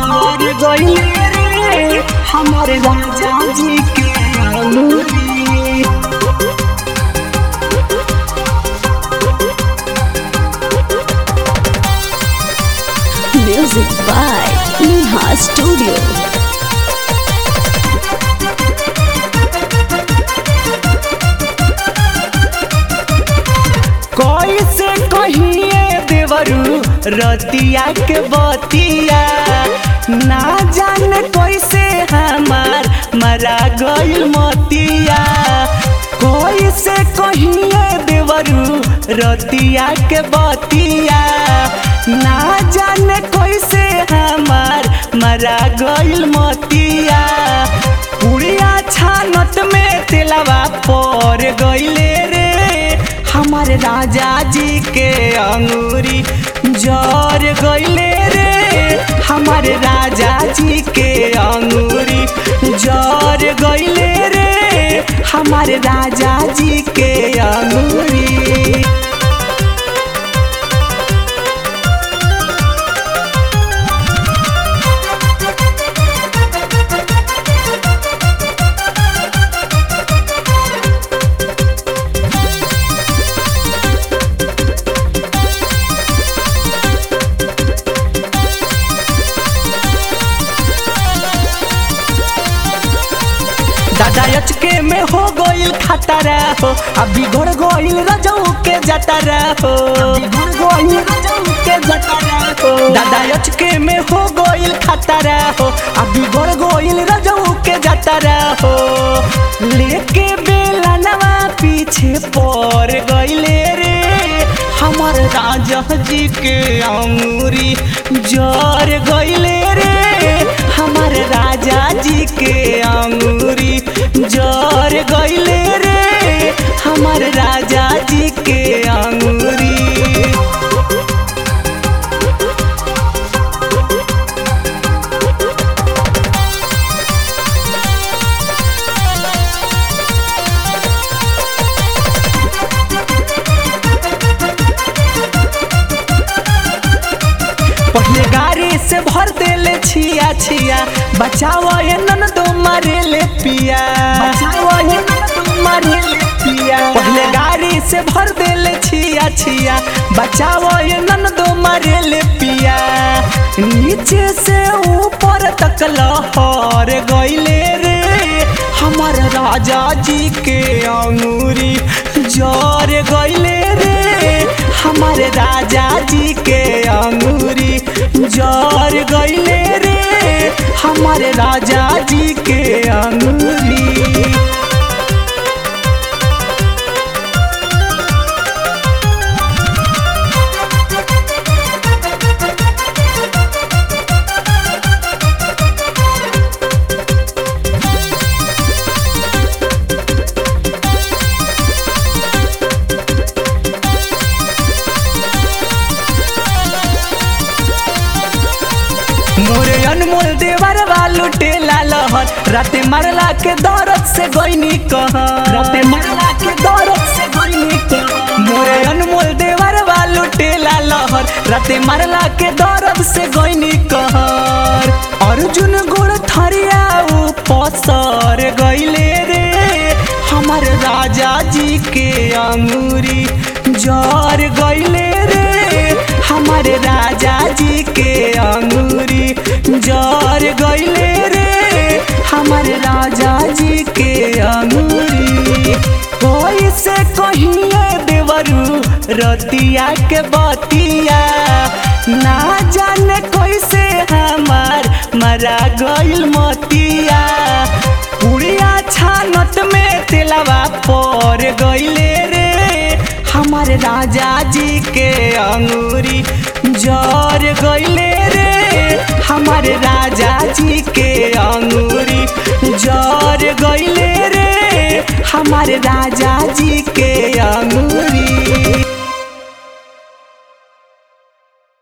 जर गइले रे हमारे राजा जी के अंगूरी Music by Neha Studio. कैसे कहिए देवरू रतिया के बतिया ना जाने कैसे हमार मरा गइल मतिया कैसे कहिए देवरू रतिया के बतिया ना जाने कैसे हमार मरा गइल मतिया पुड़िया छानत में तेलवा पर गइले रे हमारे राजा जी के अंगूरी जर गइले रे हमारे राजा जी के अंगूरी जर गइले रे हमारे राजा जी के अंगूरी दादा अचके में हो गइल खतरा हो अभी घोड़ गइल रजऊ के जतरा हो गइल रजऊ के जतरा हो दादा अचके में हो गइल खतरा हो अभी घोड़ गइल रजऊ के जतरा हो लेके बेला नवा पीछे पर गइले रे हमार राजा जी के अंगूरी जर गइले रे हमार राजा जी के अंगूरी जर गइले रे हमार राजा जी के अंगूरी पहले गाड़ी से भर देले छिया छिया बचाओ ये नन दो मारे ले पिया बचाओ ये नन दो मारे ले पिया पहले गाड़ी से भर देले छिया छिया बचाओ ये नन दो मारे ले पिया नीचे से ऊपर तक लहर गइले रे हमार राजा जी के अंगूरी जर गइले रे हमारे राजा जी के अंगूरी जर गइले रे हमारे राजा जी के अंगूरी मोरे अनमोल देवर वालू टेला लहर राते मरला के दौरत से गईनी कह राते मरला के दौरत से गईनी कह मोरे अनमोल देवर वालू टेला लहर राते मरला के दौरत से गईनी कहर अर्जुन गुड़ थरिया ऊ पसर गईले रे हमार राजा जी के अंगूरी जर गईले रे हमारे राजा जी के अंगूरी जर गईले रे हमारे राजा जी के अंगूरी कोई से कहिए देवरू रतिया के बतिया ना जाने कैसे हमार मरा गइल मतिया पुड़िया छानत में तेलवा पर गइले रे हमारे राजा जी के अंगूरी जर गइले रे हमारे राजा जी के अंगूरी जर गइले रे हमारे राजा जी के अंगूरी